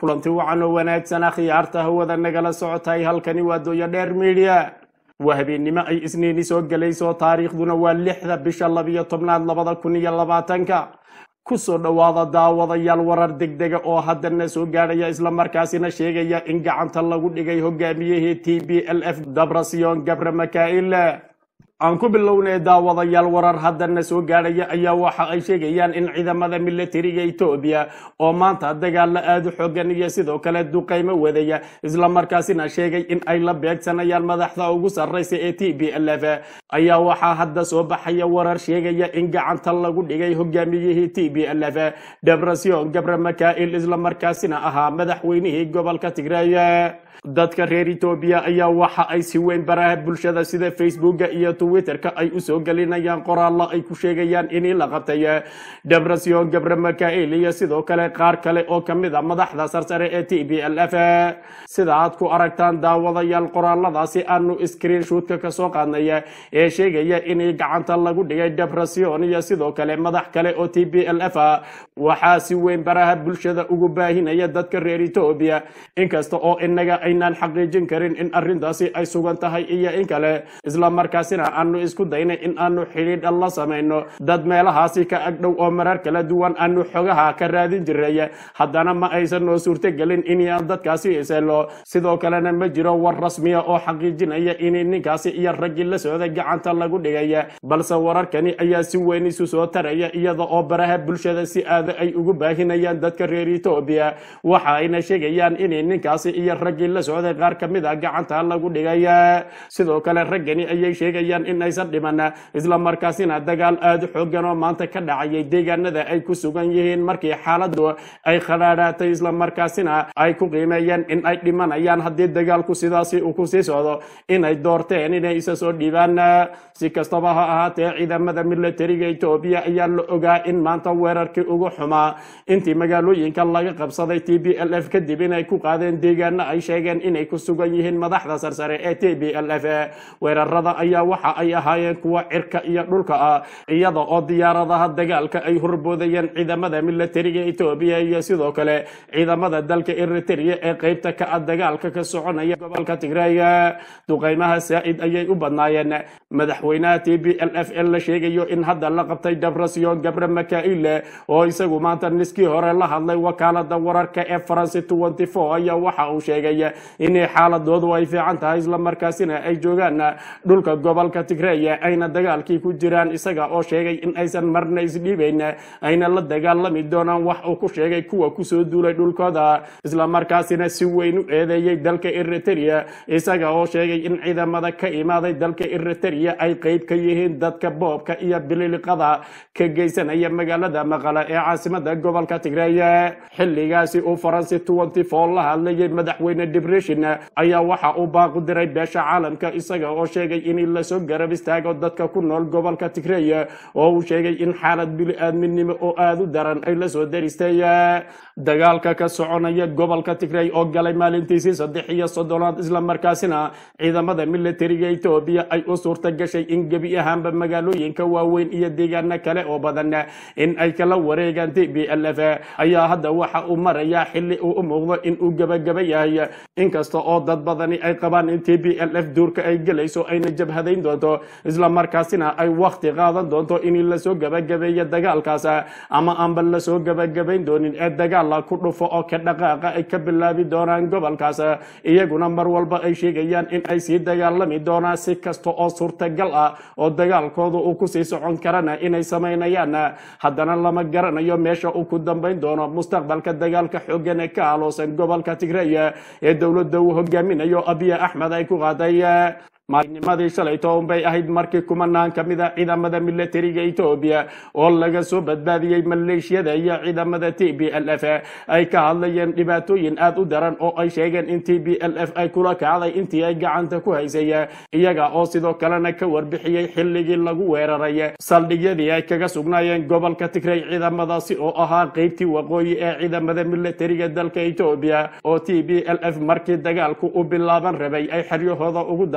kulanti wacan oo wanaagsan akhyaarta hawada nagala socotay halkani waa dooya dheer midiya waa habeennimo ay isniini soo gelayso taariikhduna waa lixda bisha labiyo tobnaad labada kun iyo labaatanka kusoo dhowaada daawadayaal warar degdega oo haddana soo gaadhaya islamarkaasina sheegaya in gacanta lagu dhigay hogaamiyihii t b l f dabrasiyon gabre makail aan ku bilownay daawadayaal warar haddana soo gaadhaya ayaa waxa ay sheegayaan in ciidamada militariga etoobiya oo maanta dagaalo aada u xoogan iyo sidoo kale duqaymo wadaya islamarkaasina sheegay in ay la beegsanayaan madaxda ugu sarraysa ee t b l f ayaa waxaa hadda soo baxaya warar sheegaya in gacanta lagu dhigay hogaamiyihii t b l f debrasion gabre makail islamarkaasina ahaa madaxweynihii gobolka tigray dadka reer etoobiya ayaa waxa ay si weyn baraha bulshada sida facebooka iyo twitterka ay usoo gelinayaan qoraallo ay ku sheegayaan inii la qabtay debrasion gabre makail iyo sidoo kale qaar kale oo kamid a madaxda sarsare ee t b l f sida aad ku aragtaan daawadayaal qoraaladaasi aanu screenshotka kasoo qaadnay ee sheegaya inii gacanta lagu dhigay debrasion iyo sidoo kale madax kale oo t b l f waxaa si weyn baraha bulshada ugu baahinaya dadka reer etoobiya inkasta oo inaga aynaan xaqiijin karin in arrintaasi ay sugan tahay iyo in kale islamarkaasina aanu isku daynay in aanu xidhiidh la samayno dad meelahaasi ka agdhow oo marar kala duwan aanu xogaha ka raadin jiray haddana ma aysan noo suurtogelin inaan dadkaasi iselo sidoo kalena ma jiro war rasmiya oo xaqiijinaya in ninkaasi iyo raggii la socday gacanta lagu dhigay balse wararkani ayaa si weyn isu soo taraya iyada oo baraha bulshada si aada ay ugu baahinayaan dadka reer etoobiya waxa ayna sheegayaan in ninkaasi iyo raggii la socday qaar ka mid a gacanta lagu dhigay sidoo kale raggani ayay sheegayaan in aysan dhiman islamarkaasina dagaal aada u xoogan oo maanta ka dhacayay deegaanada ay ku sugan yihiin markii xaaladu ay khadhaadhaatay islamarkaasina ay ku qiimeeyeen in ay dhimanayaan haddii dagaalku sidaasi uu kusii socdo inay doorteen inay isa soo dhiibaan si kastaba ha ahaatee ciidamada militariga etoobiya ayaa la ogaa in maanta weerarkii ugu xumaa intii magaalooyinka laga qabsaday t b l f kadib inay ku qaadeen deegaano ay sheegeen inay ku sugan yihiin madaxda sarsare ee t b l f weerarada ayaa waxa ay ahaayeen kuwa cirka iyo dhulka ah iyada oo diyaaradaha dagaalka ay horboodayeen ciidamada militariga etoobiya iyo sidoo kale ciidamada dalka eritrea ee qeybta ka ah dagaalka ka soconaya gobolka tigray duqaymaha saa'id ayay u badnaayeen madaxweynaha t b l f ee la sheegayo in hadda la qabtay debrasion gabre makail oo isagu maanta niskii hore la hadlay wakaalada wararka ee faransi ayaa waxa uu sheegay inay xaaladoodu ay fiican tahay islamarkaasina ay joogaan dhulka gobolka tigray ayna dagaalkii ku jiraan isaga oo sheegay in aysan marna isdhiibayn ayna la dagaalami doonaan wax uu ku sheegay kuwa kusoo duulay dhulkooda islamarkaasina si weyn u eedeeyey dalka eritrea isaga oo sheegay in ciidamada ka imaaday dalka eritrea ay qeyb ka yihiin dadka boobka iyo bililiqada ka geysanaya magaalada maqala ee caasimada gobolka tigray xilligaasi uu faransi la hadlayay madaxweyne debreshin ayaa waxa uu baaqu diray beesha caalamka isaga oo sheegay in lasoo garab istaago dadka ku nool gobolka tigray oo uu sheegay in xaalad bili-aadminimo oo aada u daran ay lasoo daristay dagaalka ka soconaya gobolka tigray oo galay maalintiisii saddex iyo soddonaad islamarkaasina ciidamada militariga etoobiya ay u suurta gashay in gebi ahaanba magaalooyinka waaweyn iyo deegaano kale oo badan in ay kala wareegaan t b l f ayaa hadda waxa uu marayaa xili uu u muuqdo in uu gebagaba yahay inkasta oo dad badani ay qabaan in t b l f duurka ay gelayso ayna jabhadayn doonto islamarkaasina ay wakti qaadan doonto in lasoo gebagabeeyo dagaalkaas ama aanba lasoo gebagabayn doonin ee dagaala ku dhufo oo ka dhaqaaqa ay ka bilaabi doonaan gobolkaas iyaguna mar walba ay sheegayaan in ay sii dagaalami doonaan si kasta oo suurtagal ah oo dagaalkooda uu kusii socon karana inay samaynayaan haddana lama garanayo meesha uu ku dambayn doono mustaqbalka dagaalka xoogan ee ka aloosan gobolka tigray ee dowladda uu hogaaminayo abiy axmed ay ku qaaday maalinimadii shalayto unbay ahayd markii kumanaan ka mid a ciidamada militariga etoobiya oo laga soo badbaadiyey maleeshiyada iyo ciidamada t b l f ay ka hadlayeen dhibaatooyin aad u daran oo ay sheegeen in t b l f ay kula kacday intii ay gacanta ku haysay iyaga oo sidoo kalena ka warbixiyey xilligii lagu weeraray saldhigyadii ay kaga sugnaayeen gobolka tigray ciidamadaasi oo ahaa qeybtii waqooyi ee ciidamada militariga dalka etoobiya oo t b l f markii dagaalku u bilaaban rabay ay xeryahooda ugu daadatay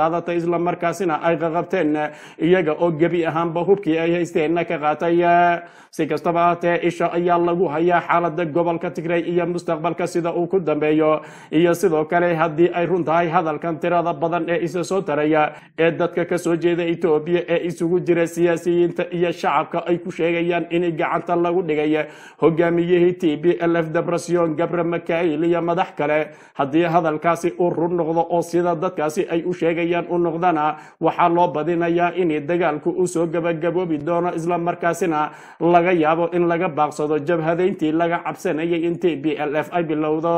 islamarkaasina ay qaqabteen iyaga oo gebi ahaanba hubkii ay haysteenna ka qaatay si kastaba ahatee isha ayaa lagu hayaa xaalada gobolka tigray iyo mustaqbalka sida uu ku dambeeyo iyo sidoo kale haddii ay run tahay hadalkan tirada badan ee isa soo taraya ee dadka kasoo jeeda etoobiya ee isugu jira siyaasiyiinta iyo shacabka ay ku sheegayaan in gacanta lagu dhigay hogaamiyihii t b lf debrasion gabre makail iyo madax kale haddii hadalkaasi uu run noqdo oo sida dadkaasi ay u sheegayaan u noqdana waxaa loo badinayaa in dagaalku uu soo gabagaboobi doono islamarkaasina laga yaabo in laga baaqsado jabhadayntii laga cabsanayay in t b l f ay bilowdo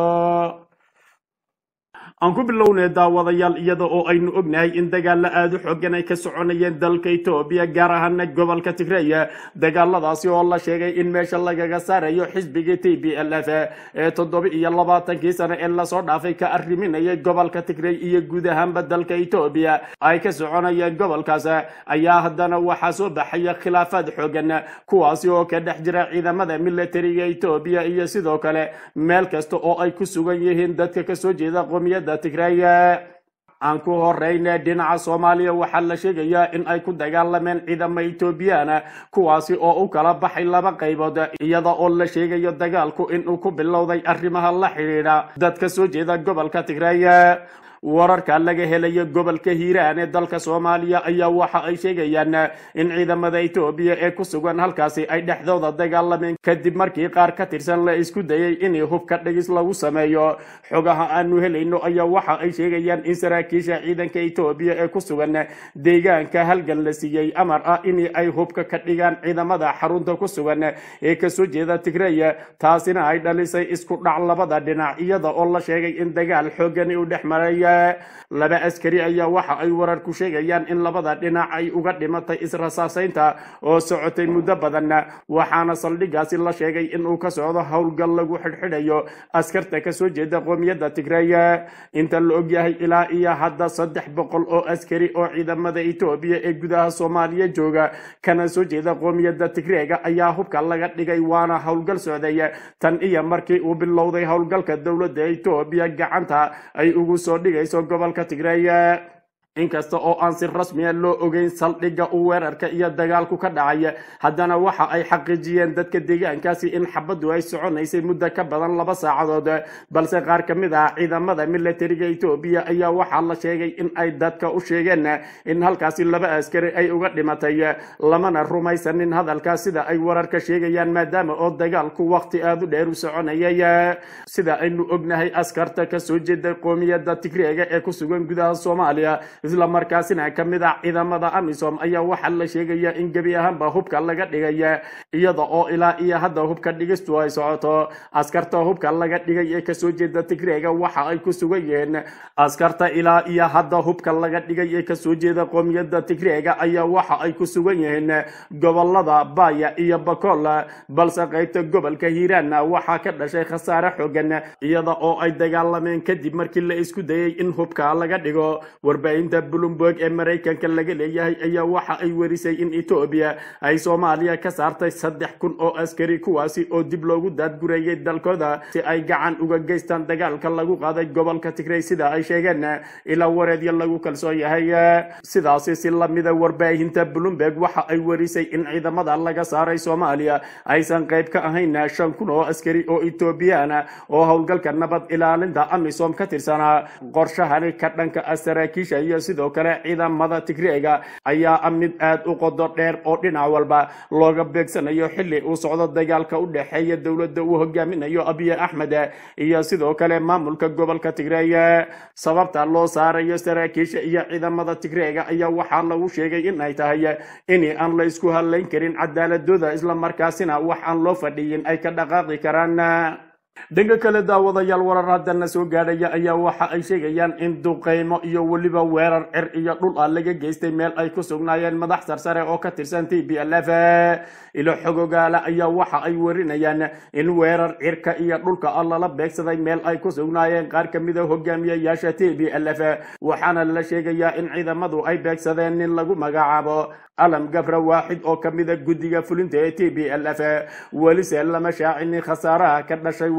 aan ku bilownay daawadayaal iyada oo aynu ognahay in dagaalo aada u xoogan ay ka soconayeen dalka etoobiya gaar ahaana gobolka tigreya dagaaladaasi oo la sheegay in meesha lagaga saarayo xisbigii t b l f ee toddoba iyo labaatankii sano ee lasoo dhaafay ka arriminayay gobolka tigrey iyo guud ahaanba dalka etoobiya ay ka soconayeen gobolkaas ayaa haddana waxaa soo baxaya khilaafaad xoogan kuwaasi oo ka dhex jira ciidamada militariga etoobiya iyo sidoo kale meel kasta oo ay ku sugan yihiin dadka kasoo jeeda qomiyadda tigreya aan ku horeyna dhinaca soomaaliya waxaa la sheegayaa in ay ku dagaalameen ciidamo etoobiyaana kuwaasi oo u kala baxay laba qaybood iyada oo la sheegayo dagaalku inuu ku bilowday arrimaha la xidhiidha dad ka soo jeeda gobolka tigreya wararka laga helayo gobolka hiiraan ee dalka soomaaliya ayaa waxa ay sheegayaan in ciidamada etoobiya ee ku sugan halkaasi ay dhexdooda dagaalameen kadib markii qaar ka tirsan la isku dayay in hubka dhigis lagu sameeyo xogaha aanu helayno ayaa waxa ay sheegayaan in saraakiisha ciidanka etoobiya ee ku sugan deegaanka halgan la siiyey amar ah in ay hubka ka dhigaan ciidamada xarunta ku sugan ee kasoo jeeda tigreya taasina ay dhalisay isku dhac labada dhinac iyada oo la sheegay in dagaal xoogani u dhex maraya laba askari ayaa waxa ay wararku sheegayaan in labada dhinac ay uga dhimatay israsaasaynta oo socotay muddo badan waxaana saldhigaasi la sheegay inuu ka socdo howlgal lagu xidhxidhayo askarta kasoo jeeda qoomiyadda tigreya inta la ogyahay ilaa iyo hadda saddex boqol oo askari oo ciidamada etoobiya ee gudaha soomaaliya jooga kana soo jeeda qoomiyadda tigreega ayaa hubka laga dhigay waana howlgal socday tan iyo markii uu bilowday howlgalka dowladda etoobiya gacanta ay ugu soo dhigay gobolka tigreya inkasta oo aan si rasmiya loo ogeyn saldhigga uu weerarka iyo dagaalku ka dhacay haddana waxa ay xaqiijiyeen dadka deegaankaasi in xabaddu ay soconaysay muddo ka badan laba saacadood balse qaar ka mid ah ciidamada militariga etoobiya ayaa waxaa la sheegay in ay dadka u sheegeen in halkaasi laba askari ay uga dhimatay lamana rumaysanin hadalkaas sida ay wararka sheegayaan maadaama oo dagaalku waqti aada u dheer u soconayay sida aynu ognahay askarta kasoo jeeda qoomiyadda tigreega ee ku sugan gudaha soomaaliya isla markaasina ka mid ah ciidamada amisom ayaa waxaa la sheegaya in gebi ahaanba hubka laga dhigay iyada oo ilaa iyo hadda hubka dhigistu ay socoto askarta hubka laga dhigay ee kasoo jeeda tigreega waxa ay ku sugan yihiin askarta ilaa iyo hadda hubka laga dhigay ee kasoo jeeda qoomiyadda tigreega ayaa waxa ay ku sugan yihiin gobolada baya iyo bakool balse qaybta gobolka hiiraanna waxaa ka dhashay khasaare xoogan iyada oo ay dagaalameen kadib markii la isku dayay in hubka laga dhigo warbaahinta bloomberg ee maraykanka laga leeyahay ayaa waxa ay werisay in etoobiya ay soomaaliya ka saartay saddex kun oo askari kuwaasi oo dib loogu daadgureeyay dalkooda si ay gacan uga geystaan dagaalka lagu qaaday gobolka tigrey sida ay sheegeen ilaa wareedya lagu kalsoon yahay sidaasi si lamida warbaahinta bloomberg waxa ay werisay in ciidamada laga saaray soomaaliya aysan qayb ka ahayn shan kun oo askari oo etoobiyaan oo howlgalka nabad ilaalinta amisom ka tirsanaa qorshahani ka dhanka ah saraakiisha iyo sidoo kale ciidamada tigreega ayaa ah mid aad u qodo dheer oo dhinac walba looga beegsanayo xili uu socdo dagaalka u dhexeeya dowladda uu hogaaminayo abiy axmed iyo sidoo kale maamulka gobolka tigreeya sababta loo saarayo saraakiisha iyo ciidamada tigreega ayaa waxaa lagu sheegay in ay tahay in aan la isku hadlayn karin cadaaladooda islamarkaasina wax aan loo fadhiyin ay ka dhaqaaqi karaan dhanka kale daawadayaal warar haddana soo gaadhaya ayaa waxa ay sheegayaan in duqeymo iyo weliba weerar cir iyo dhul ah laga geystay meel ay ku sugnaayeen madax sarsare oo ka tirsan t b l f ilo xogogaala ayaa waxa ay warinayaan in weerar cirka iyo dhulka ah lala beegsaday meel ay ku sugnaayeen qaar ka mid a hogaamiyayaasha t b l f waxaana la sheegayaa in ciidamadu ay beegsadeen nin lagu magacaabo alam gabra waaxid oo ka mida guddiga fulinta ee t b l f welise lama shaacinin khasaaraha ka dhashay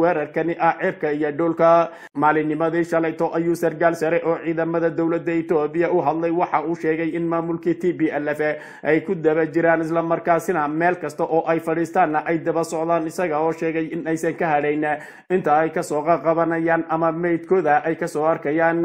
weerarkani ah cirka iyo dhulka maalinnimadii shalayto ayuu sargaal sare oo ciidamada dowladda etoobiya u hadlay waxa uu sheegay in maamulkii t b l f ay ku daba jiraan islamarkaasina meel kasta oo ay fadhiistaanna ay daba socdaan isaga oo sheegay in aysan ka hadhayn inta ay kasoo qaqabanayaan ama meydkooda ay kasoo arkayaan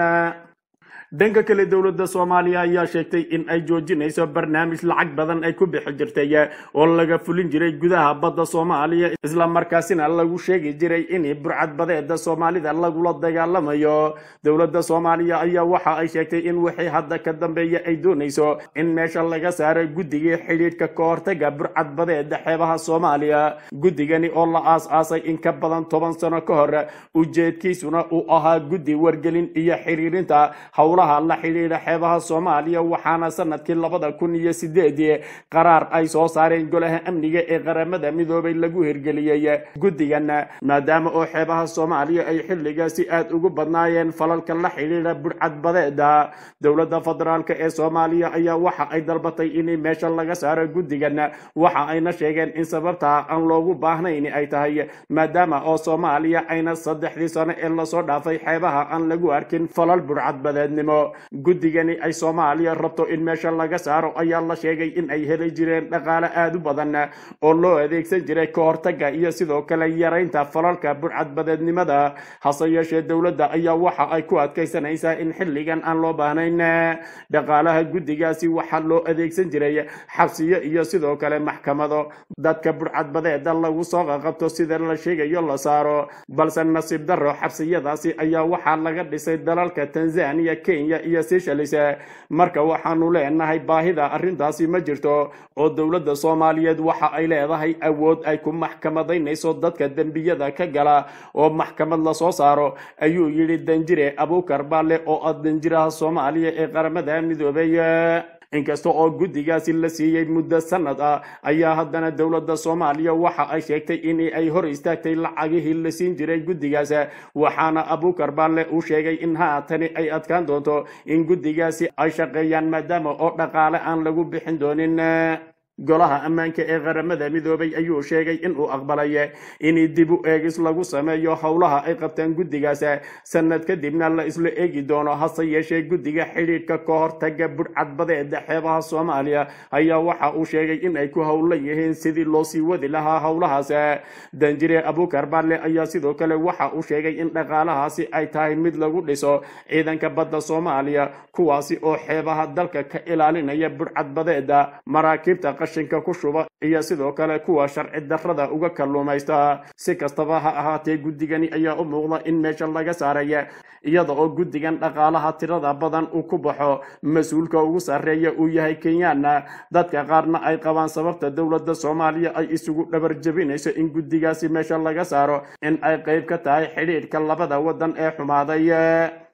dhanka kale dowladda soomaaliya ayaa sheegtay in ay joojinayso barnaamij lacag badan ay ku bixi jirtay oo laga fulin jiray gudaha badda soomaaliya islamarkaasina lagu sheegi jiray in burcad badeeda soomaalida lagula dagaalamayo dowladda soomaaliya ayaa waxa ay sheegtay in wixii hadda ka dambeeya ay doonayso in meesha laga saaro guddigii xidhiidhka ka hortaga burcad badeeda xeebaha soomaaliya guddigani oo la aas-aasay in ka badan toban sano ka hor ujeedkiisuna uu ahaa guddi wargelin iyo xiriirinta howlaha la xidhiidha xeebaha soomaaliya waxaana sanadkii labada kun iyo sideedii qaraar ay soo saareen golaha amniga ee qaramada midoobay lagu hirgeliyey guddigan maadaama oo xeebaha soomaaliya ay xilligaasi aad ugu badnaayeen falalka la xidhiidha budhcad badeeda dowladda federaalk ee soomaaliya ayaa waxa ay dalbatay in meesha laga saaro guddigan waxa ayna sheegeen in sababta aan loogu baahnayn ay tahay maadaama oo soomaaliya ayna saddexdii sano ee lasoo dhaafay xeebaha aan lagu arkin falal budhcad badeednimo guddigani ay soomaaliya rabto in meesha laga saaro ayaa la sheegay in ay heli jireen dhaqaale aad u badan oo loo adeegsan jiray ka hortaga iyo sidoo kale yaraynta falalka budhcad badeednimada hase yeeshee dowladda ayaa waxa ay ku adkaysanaysaa in xilligan aan loo baahnayn dhaqaalaha guddigaasi waxaa loo adeegsan jiray xabsiyo iyo sidoo kale maxkamado dadka budhcad badeeda lagu soo qaqabto sida la sheegayo la saaro balse nasiib darro xabsiyadaasi ayaa waxaa laga dhisay dalalka tanzania kenya iyo seychelles marka waxaanu leenahay baahida arrintaasi ma jirto oo dowladda soomaaliyeed waxa ay leedahay awood ay ku maxkamadaynayso dadka dembiyada ka gala oo maxkamad lasoo saaro ayuu yidhi danjire abuukar baale oo ah danjiraha soomaaliya ee qaramada midoobay inkasta oo guddigaasi la siiyey muddo sanad ah ayaa haddana dowladda soomaaliya waxa ay sheegtay in ay hor istaagtay lacagihii la siin jiray guddigaas waxaana abuukar baale uu sheegay in haatani ay adkaan doonto in guddigaasi ay shaqeeyaan maadaama oo dhaqaale aan lagu bixin doonin golaha ammaanka ee qaramada midoobay ayuu sheegay inuu aqbalay in dib u eegis lagu sameeyo howlaha ay qabtaan guddigaas sanad kadibna la isla eegi doono hase yeeshee guddiga xidhiidhka ka hortaga budhcad badeeda xeebaha soomaaliya ayaa waxa uu sheegay in ay ku howlan yihiin sidii loo sii wadi lahaa howlahaas danjire abuukar baale ayaa sidoo kale waxa uu sheegay in dhaqaalahaasi ay tahay mid lagu dhiso ciidanka badda soomaaliya kuwaasi oo xeebaha dalka ka ilaalinaya budhcad badeeda maraakiibta qashinka ku shuba iyo sidoo kale kuwa sharci darrada uga kalluumaysta si kastaba ha ahaatee guddigani ayaa u muuqda in meesha laga saaraya iyada oo guddigan dhaqaalaha tirada badan uu ku baxo mas-uulka ugu sarreeya uu yahay kenyaana dadka qaarna ay qabaan sababta dowladda soomaaliya ay isugu dhabar jebinayso in guddigaasi meesha laga saaro in ay qayb ka tahay xidhiidhka labada waddan ee xumaaday